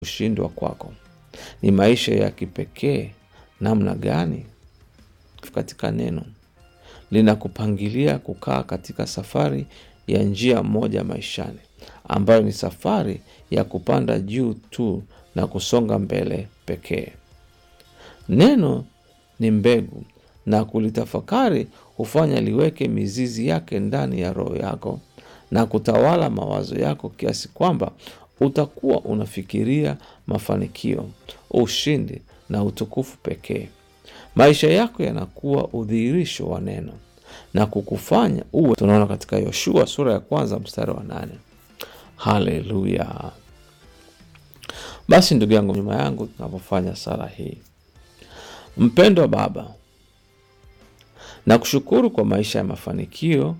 kushindwa kwako. Ni maisha ya kipekee namna gani katika neno linakupangilia kukaa katika safari ya njia moja maishani, ambayo ni safari ya kupanda juu tu na kusonga mbele pekee. Neno ni mbegu, na kulitafakari hufanya liweke mizizi yake ndani ya roho yako na kutawala mawazo yako kiasi kwamba utakuwa unafikiria mafanikio, ushindi na utukufu pekee. Maisha yako yanakuwa udhihirisho wa neno na kukufanya uwe. Tunaona katika Yoshua sura ya kwanza mstari wa nane. Haleluya! Basi ndugu yangu, nyuma yangu tunapofanya sala hii, mpendwa Baba, na kushukuru kwa maisha ya mafanikio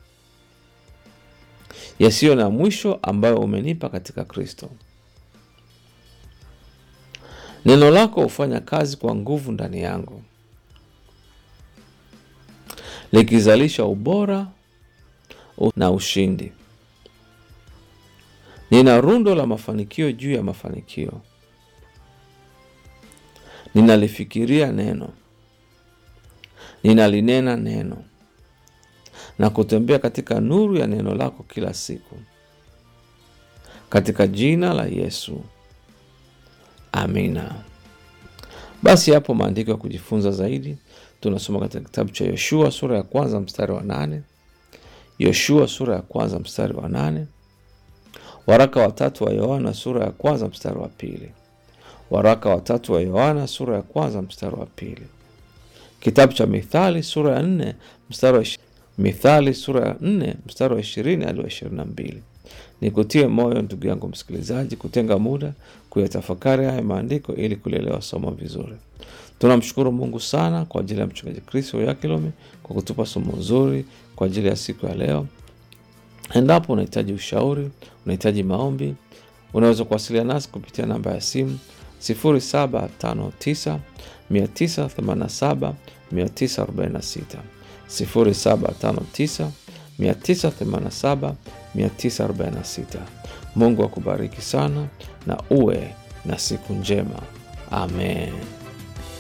yasiyo na mwisho ambayo umenipa katika Kristo. Neno lako hufanya kazi kwa nguvu ndani yangu, likizalisha ubora na ushindi. Nina rundo la mafanikio juu ya mafanikio. Ninalifikiria neno, ninalinena neno na kutembea katika nuru ya neno lako kila siku, katika jina la Yesu, amina. Basi hapo maandiko ya kujifunza zaidi tunasoma katika kitabu cha Yoshua sura ya kwanza mstari wa nane Yoshua sura ya kwanza mstari wa nane waraka watatu wa Yohana sura ya kwanza mstari wa pili waraka watatu wa Yohana sura ya kwanza mstari wa pili kitabu cha Mithali sura ya nne mstari wa Mithali sura ya nne mstari wa ishirini hadi wa ishirini na mbili. Nikutie moyo ndugu yangu msikilizaji, kutenga muda kuyatafakari haya maandiko ili kulielewa somo vizuri. Tunamshukuru Mungu sana kwa ajili ya mchungaji Kristo Yakilome kwa kutupa somo zuri kwa ajili ya siku ya leo. Endapo unahitaji ushauri, unahitaji maombi, unaweza kuwasiliana nasi kupitia namba ya simu 0759 987 946 0759 987 946. Mungu akubariki sana na uwe na siku njema. Amen.